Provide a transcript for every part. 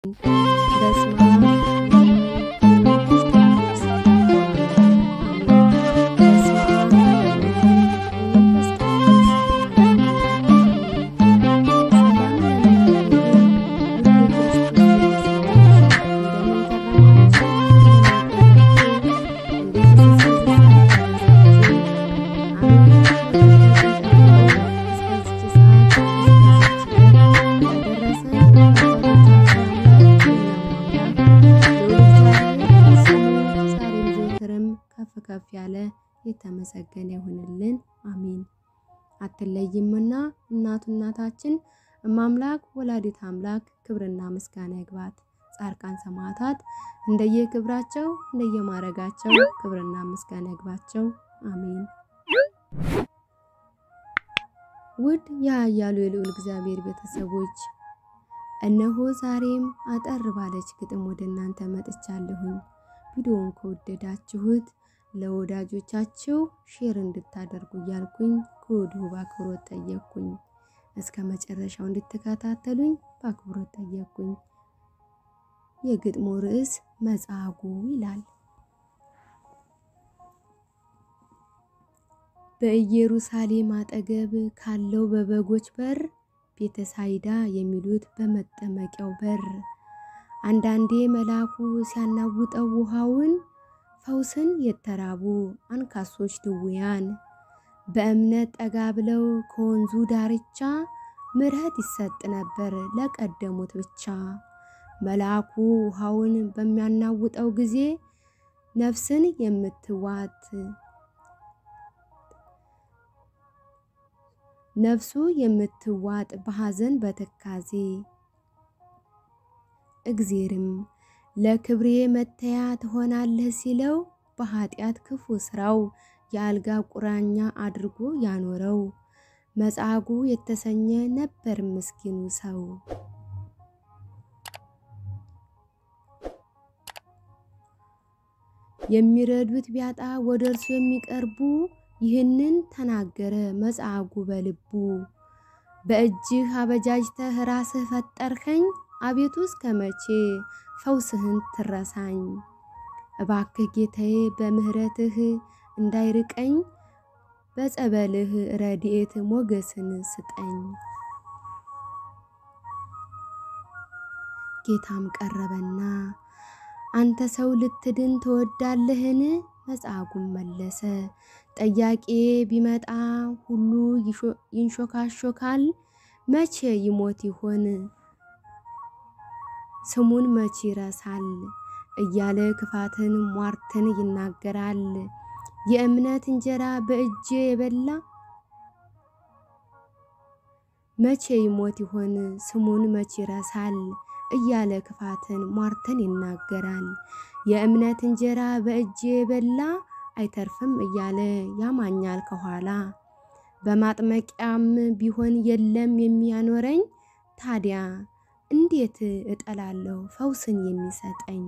በስመ አብ ወወልድ ወመንፈስ ቅዱስ አሜን። በስመ አብ ወወልድ ወመንፈስ ቅዱስ ሰላም ከፍ ከፍ ያለ የተመሰገነ ይሁንልን። አሜን። አትለይምና እናቱ እናታችን እማምላክ ወላዲት አምላክ ክብርና ምስጋና ይግባት። ጻድቃን ሰማዕታት እንደየክብራቸው እንደየማረጋቸው ክብርና ምስጋና ይግባቸው። አሜን። ውድ የኃያሉ የልዑል እግዚአብሔር ቤተሰቦች እነሆ ዛሬም አጠር ባለች ግጥም ወደ እናንተ መጥቻለሁኝ። ቪዲዮውን ከወደዳችሁት ለወዳጆቻችሁ ሼር እንድታደርጉ እያልኩኝ ከወዲሁ በአክብሮት ጠየቅኩኝ። እስከ መጨረሻው እንድትከታተሉኝ በአክብሮት ጠየቅኩኝ። የግጥሙ ርዕስ መጻጉዕ ይላል። በኢየሩሳሌም አጠገብ ካለው በበጎች በር ቤተ ሳይዳ የሚሉት በመጠመቂያው በር አንዳንዴ መልአኩ ሲያናውጠው ውሃውን ፈውስን የተራቡ አንካሶች ድውያን በእምነት ጠጋ ብለው ከወንዙ ዳርቻ ምሕረት ይሰጥ ነበር ለቀደሙት ብቻ። መልአኩ ውሃውን በሚያናውጠው ጊዜ ነፍስን የምትዋት ነፍሱ የምትዋጥ በሐዘን በትካዜ እግዜርም ለክብሬ መተያ ትሆናለህ ሲለው በኃጢአት ክፉ ስራው የአልጋ ቁራኛ አድርጎ ያኖረው መጻጉዕ የተሰኘ ነበር ምስኪኑ ሰው። የሚረዱት ቢያጣ ወደ እርሱ የሚቀርቡ ይህንን ተናገረ መጻጉዕ በልቡ። በእጅህ አበጃጅተህ ራስህ ፈጠርከኝ አቤቱ እስከ መቼ ፈውስህን ትረሳኝ? እባክህ ጌታዬ በምሕረትህ እንዳይርቀኝ በጸበልህ ረድኤት ሞገስን ስጠኝ። ጌታም ቀረበና አንተ ሰው ልትድን ትወዳለህን? መጻጉዕ መለሰ ጠያቄ ቢመጣ ሁሉ ይንሾካሾካል። መቼ ይሞት ይሆን ስሙን መቼ ይረሳል እያለ ክፋትን ሟርትን ይናገራል። የእምነት እንጀራ በእጄ የበላ መቼ ይሞት ይሆን ስሙን መቼ ይረሳል እያለ ክፋትን ሟርትን ይናገራል። የእምነት እንጀራ በእጄ የበላ አይተርፍም እያለ ያማኛል ከኋላ። በማጥመቂያም ቢሆን የለም የሚያኖረኝ ታዲያ እንዴት እጠላለሁ ፈውስን የሚሰጠኝ?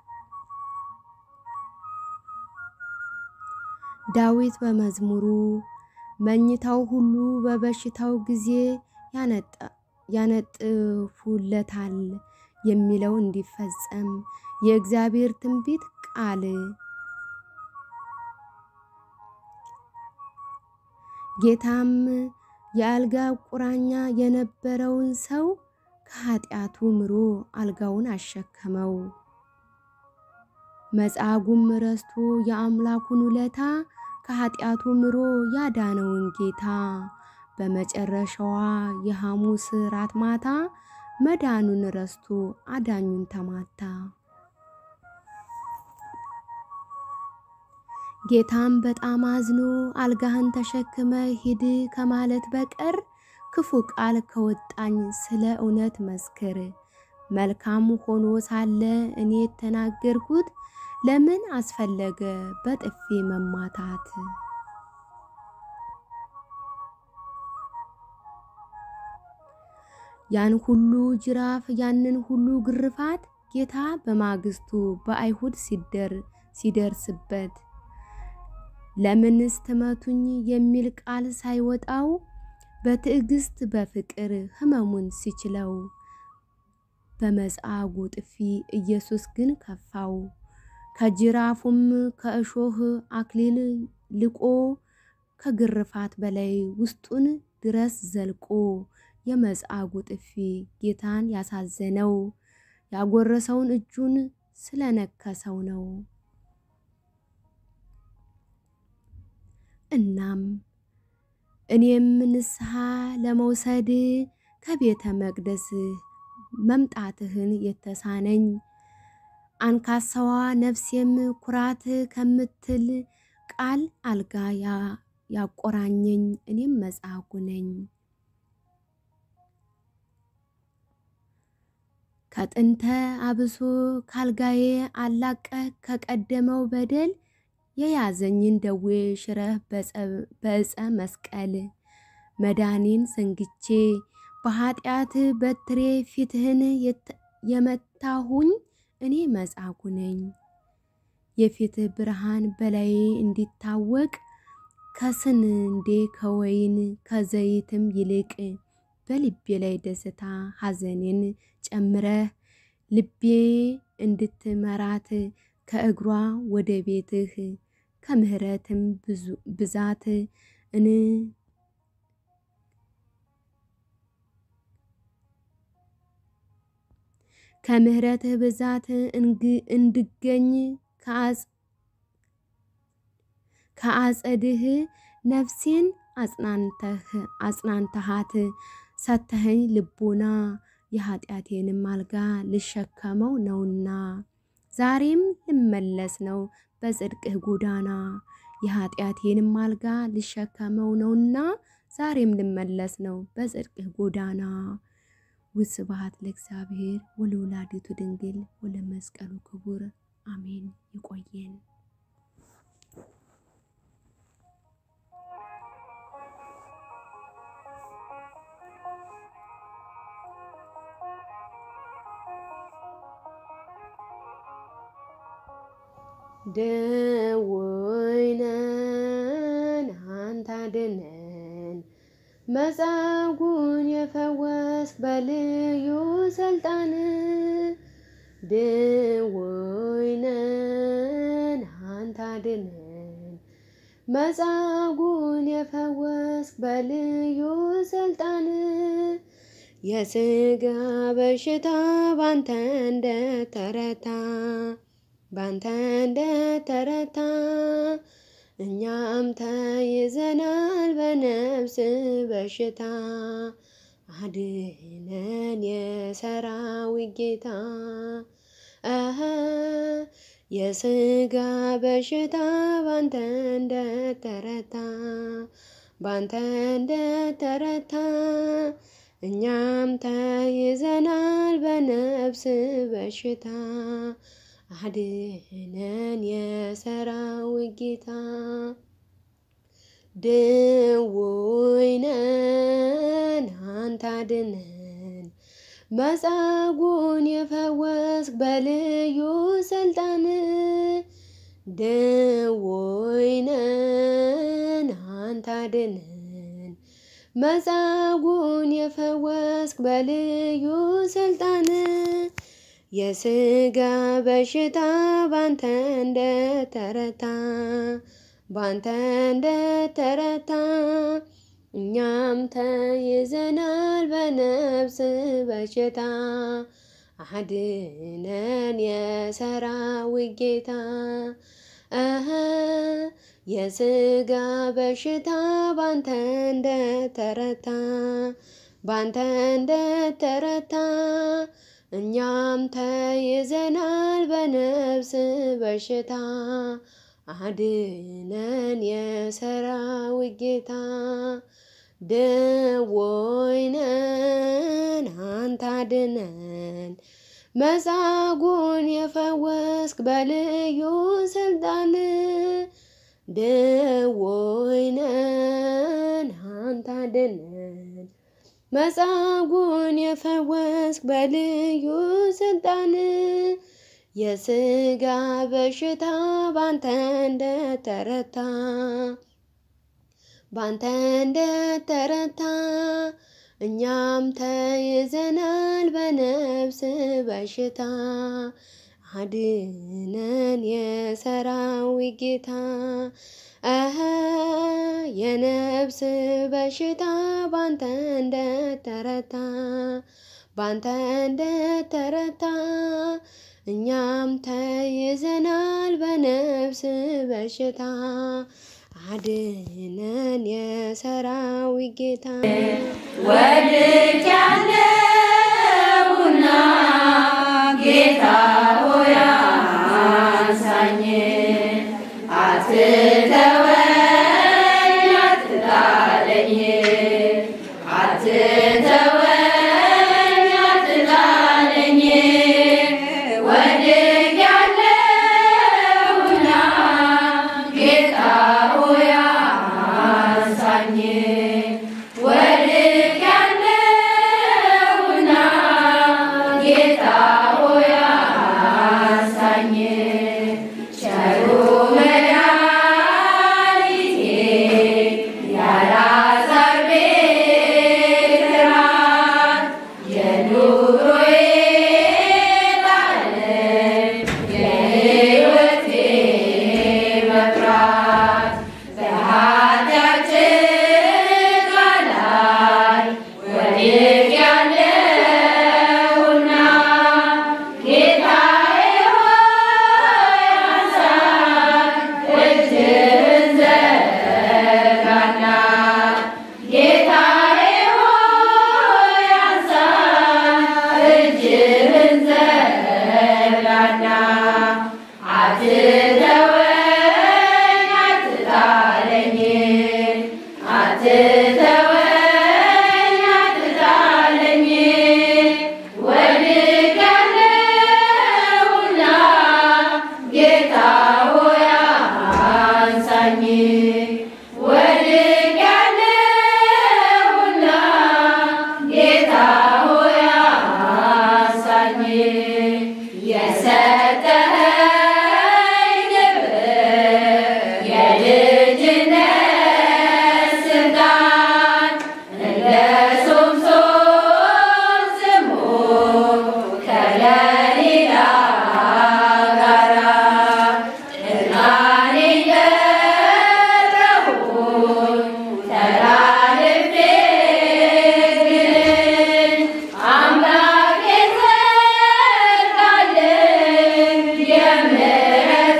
ዳዊት በመዝሙሩ መኝታው ሁሉ በበሽታው ጊዜ ያነጥፉለታል የሚለው እንዲፈጸም የእግዚአብሔር ትንቢት ቃል ጌታም የአልጋ ቁራኛ የነበረውን ሰው ከኃጢአቱ ምሮ አልጋውን አሸከመው። መጻጉዕም ረስቶ የአምላኩን ውለታ ከኃጢአቱ ምሮ ያዳነውን ጌታ በመጨረሻዋ የሐሙስ ራት ማታ መዳኑን ረስቶ አዳኙን ተማታ። ጌታም በጣም አዝኖ አልጋህን ተሸክመ ሂድ ከማለት በቀር ክፉ ቃል ከወጣኝ ስለ እውነት መስክር። መልካም ሆኖ ሳለ እኔ የተናገርኩት ለምን አስፈለገ በጥፊ መማታት? ያን ሁሉ ጅራፍ ያንን ሁሉ ግርፋት ጌታ በማግስቱ በአይሁድ ሲደር ሲደርስበት ለምንስ ትመቱኝ የሚል ቃል ሳይወጣው በትዕግስት በፍቅር ሕመሙን ሲችለው በመጻጉዕ ጥፊ ኢየሱስ ግን ከፋው። ከጅራፉም ከእሾህ አክሊል ልቆ ከግርፋት በላይ ውስጡን ድረስ ዘልቆ የመጻጉዕ ጥፊ ጌታን ያሳዘነው ያጎረሰውን እጁን ስለነከሰው ነው። እናም እኔም ንስሐ ለመውሰድ ከቤተ መቅደስ መምጣትህን የተሳነኝ አንካሳዋ ነፍሴም ኩራት ከምትል ቃል አልጋ ያቆራኘኝ እኔም መጻጉዕ ነኝ። ከጥንተ አብሶ ካልጋዬ አላቀህ ከቀደመው በደል የያዘኝን ደዌ ሽረህ በዕፀ መስቀል መዳኔን ዘንግቼ በኃጢአት በትሬ ፊትህን የመታሁኝ እኔ መጻጉዕ ነኝ። የፊትህ ብርሃን በላዬ እንዲታወቅ ከስንዴ ከወይን ከዘይትም ይልቅ በልቤ ላይ ደስታ ሐዘኔን ጨምረህ ልቤ እንድትመራት ከእግሯ ወደ ቤትህ ከምሕረትም ብዛት እን ከምሕረትህ ብዛት እንድገኝ ከአጸድህ ነፍሴን አጽናንተሃት ሰተኸኝ ልቦና የኃጢአቴንም አልጋ ልሸከመው ነውና ዛሬም ልመለስ ነው በጽድቅህ ጎዳና የኃጢአቴንም አልጋ ልሸከመው ነውና ዛሬም ልመለስ ነው በጽድቅህ ጎዳና። ወስብሐት ለእግዚአብሔር ወለወላዲቱ ድንግል ወለመስቀሉ ክቡር አሜን። ይቆየን። ደወይነን አንተ አድነን መጻጉዕን የፈወስክ በልዩ ስልጣን ደወይነን አንተ አድነን መጻጉዕን የፈወስክ በልዩ ስልጣን የሥጋ በሽታ ባንተ እንደተረታ ባንተ እንደተረታ እኛም ተይዘናል በነፍስ በሽታ አድነን የሰራዊት ጌታ አሀ የሥጋ በሽታ ባንተ እንደተረታ ባንተ እንደተረታ እኛም ተይዘናል በነፍስ በሽታ አድነን የሰራዊት ጌታ ደወይነን አንተ አድነን መጻጉዕን የፈወስክ በልዩ ስልጣን ደወይነን አንተ አድነን መጻጉዕን የፈወስክ በልዩ ስልጣን የሥጋ በሽታ ባንተ እንደተረታ ባንተ እንደተረታ እኛም ተይዘናል በነፍስ በሽታ አድነን የሰራዊት ጌታ አሀ የሥጋ በሽታ ባንተ እንደተረታ ባንተ እንደተረታ እኛም ተይዘናል በነፍስ በሽታ አድነን የሰራዊት ጌታ ደወይነን አንተ አድነን መጻጉዕን የፈወስክ በልዩ ስልጣን ደወይነን አንተ አድነን መጻጉዕን የፈወስክ በልዩ ስልጣን የሥጋ በሽታ ባንተ እንደተረታ ባንተ እንደተረታ እኛም ተይዘናል በነፍስ በሽታ አድነን የሰራዊት ጌታ አሀ የነፍስ በሽታ ባንተ እንደተረታ ባንተ እንደተረታ እኛም ተይዘናል በነፍስ በሽታ አድነን የሰራዊት ጌታ ወድቄያለሁና ጌታ ሆይ አንሳኝ፣ አትተወኝ አትጣለኝ፣ አትተወኝ አትጣለኝ። ወድቄያለሁና ጌታ ሆይ አንሳኝ ወድቄያለሁና ጌታ ሆይ አንሳኝ። ቸሩ መድኃኒቴ የአልዓዛር ቤት ራት የኑሮዬ ባለም የሕይወቴ መብራት በኃጢአት ጭቃ ላይ ወድቄያለሁና ጌታዬ ሆይ አንሳኝ፣ እጅህን ዘርጋና ጌታዬ ሆይ አንሳኝ፣ እጅህን ዘርጋና አትተወኝ አትጣለኝ አትተወኝ አትጣለኝ ወድቄያለሁና ጌታ ሆይ አንሳኝ ወድቄያለሁና ጌታ ሆይ አንሳኝ የሰጠኸኝ ክብር የልጅነት ስልጣን እንደ ሶምሶን ስሙ ከለሊላ ጋራ እርቃኔን ቀረሁኝ ተላልፌ ግን አምላኬ ዘርጋልኝ የምሕረት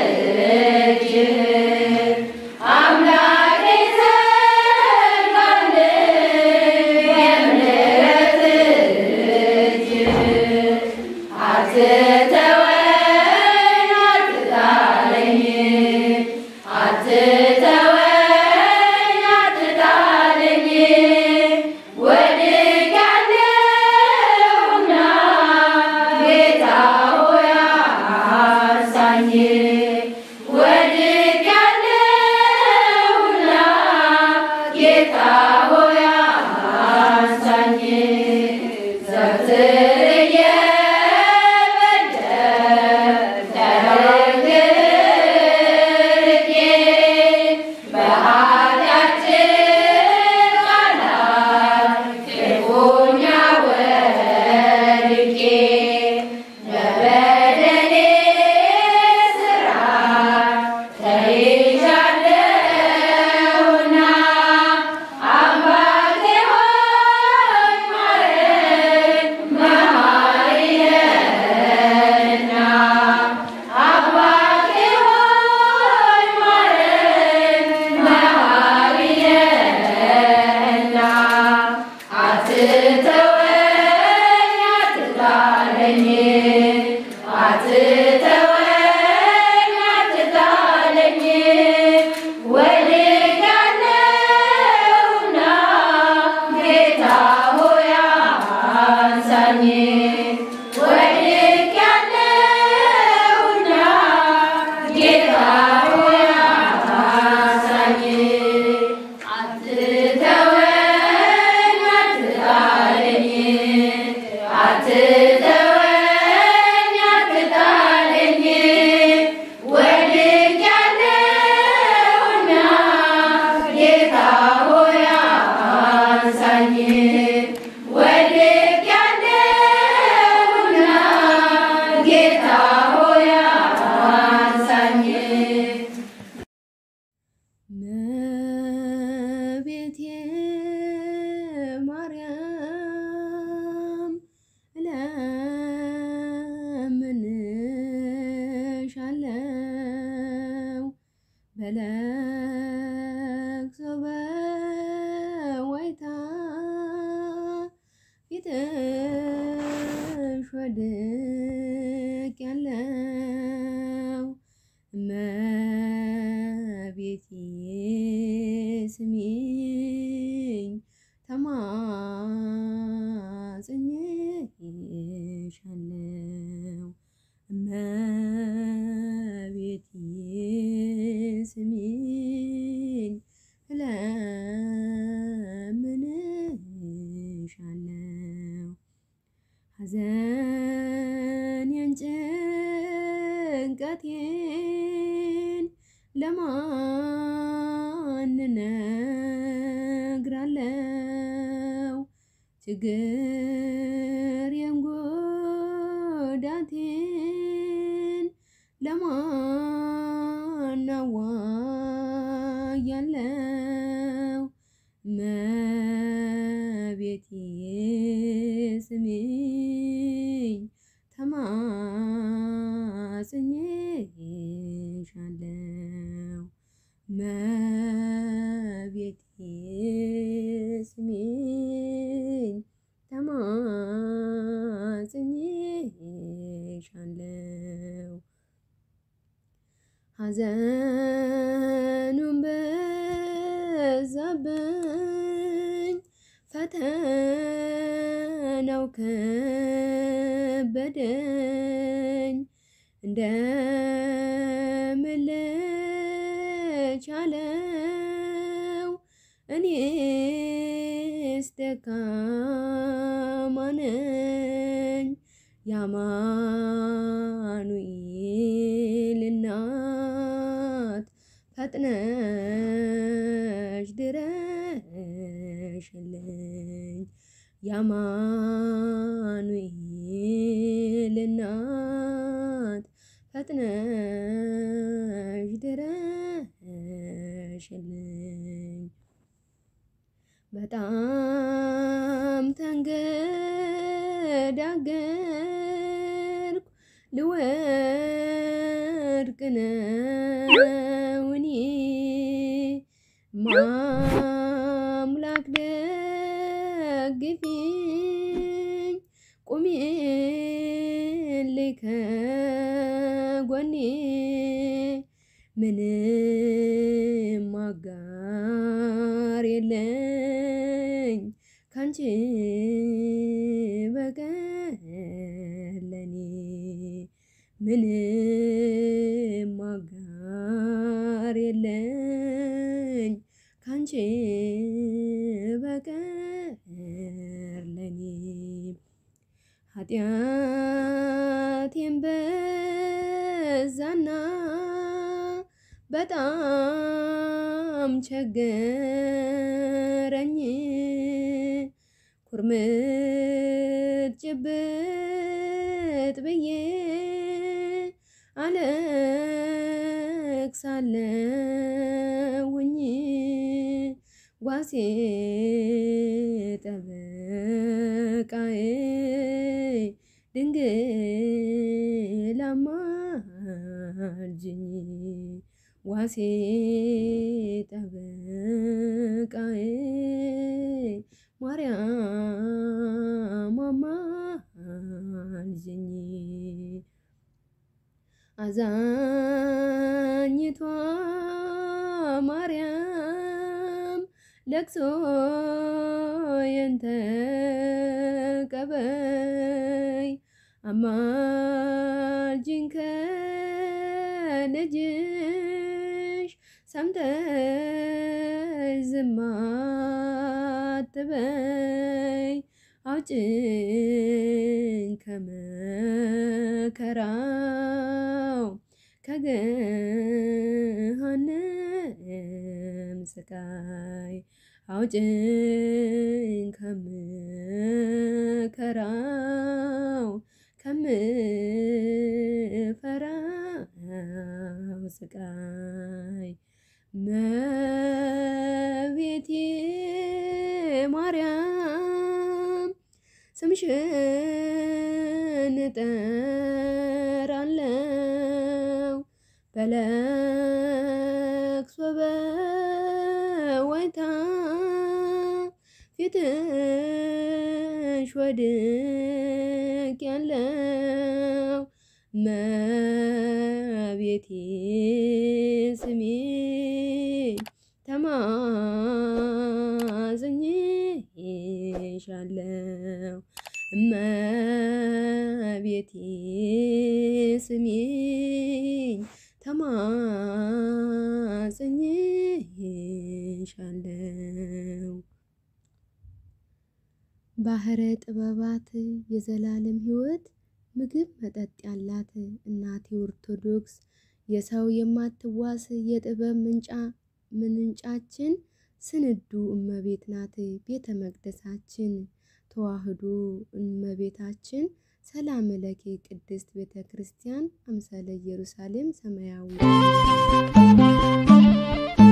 እጅህን አምላኬ ዘርጋልኝ የምሕረት እጅህን አትተወኝ አትጣለኝ አትተወኝ አትጣለኝ ወድቄያለሁና ጌታ ሆይ አንሳኝ ወድቄያለሁና ጌታ ሆይ አንሳኝ ዘወትር እየበደልኩ ተርቄ በኃጢአት ጭቃ ላይ ክፉኛ ወድቄ በበደሌ ሥራ ተይዣለሁና አባቴ ሆይ ማረኝ መሐሪ ነህና አባቴ ሆይ ማረኝ መሐሪ ነህና አትተወኝ አትጣለኝ አትተወኝ አትጣለኝ ወድቄያለሁና ጌታ ሆይ አንሳኝ ወድቄያለሁና ጌታ ሆይ አንሳኝ አትተወኝ አትጣለኝ አትተወኝ አትጣለኝ በለቅሶ በዋይታ ፊትሽ ወድቅ ያለው እመቤቴ ስሚኝ ተማጽኜሻለው እመቤቴ ስሚኝ እለምንሻለው ሐዘኔን ጭንቀቴን ለማን እነግራለው? ችግሬን ጉዳቴን ለማን አዋያለው? እመቤቴ ስሚኝ ተማጽኜሻለው እመቤቴ ስሚኝ ተማጽኜሻለው ሐዘኑን በዛብኝ ፈተናው ከበደኝ እንደምን ልቻለው እኔስ ደካማ ነኝ የአማኑኤል እናት ፈጥነሽ ድረሽልኝ የአማኑኤል እናት ፈጥነሽ ድረሽልኝ በጣም ተንገዳገርኩ ልወድቅ ነው እኔ ማምላክ ደግፊኝ ቁሚልኝ ከጎኔ ምንም አጋር የለኝ ካንቺ በቀር ለኔ ምንም አጋር የለኝ ካንቺ በቀር ለኔ ኃጢአቴን በዛና በጣም ቸገረኝ ኩርምት ጭብጥ ብዬ አለቅሳለሁኝ ጓሴ ጠበቃዬ ድንግል አማልጅኝ ዋሴ ጠበቃዬ ማርያም አማልጅኝ አዛኝቷ ማርያም ለቅሶዬን ተቀበይ አማልጅኝ ከልጅሽ ሰምተሽ ዝም አትበይ አውጭኝ ከመከራው ከገሃነም ስቃይ አውጭኝ ከምከራው ከምፈራው ስቃይ መቤቴ ማርያም ስምሽን እጠራለው በለቅሶ ፊትሽ ወድቅ ያለው መቤቴ ስሜ ተማጽኜሻለው እመቤቴ ስሚኝ ተማጽኜሻለው ባህረ ጥበባት የዘላለም ሕይወት ምግብ መጠጥ ያላት እናቴ ኦርቶዶክስ የሰው የማትዋስ የጥበብ ምንጫ ምንጫችን ስንዱ እመቤት ናት ቤተ መቅደሳችን ተዋህዶ እመቤታችን ሰላም ለኪ ቅድስት ቤተ ክርስቲያን አምሳለ ኢየሩሳሌም ሰማያዊ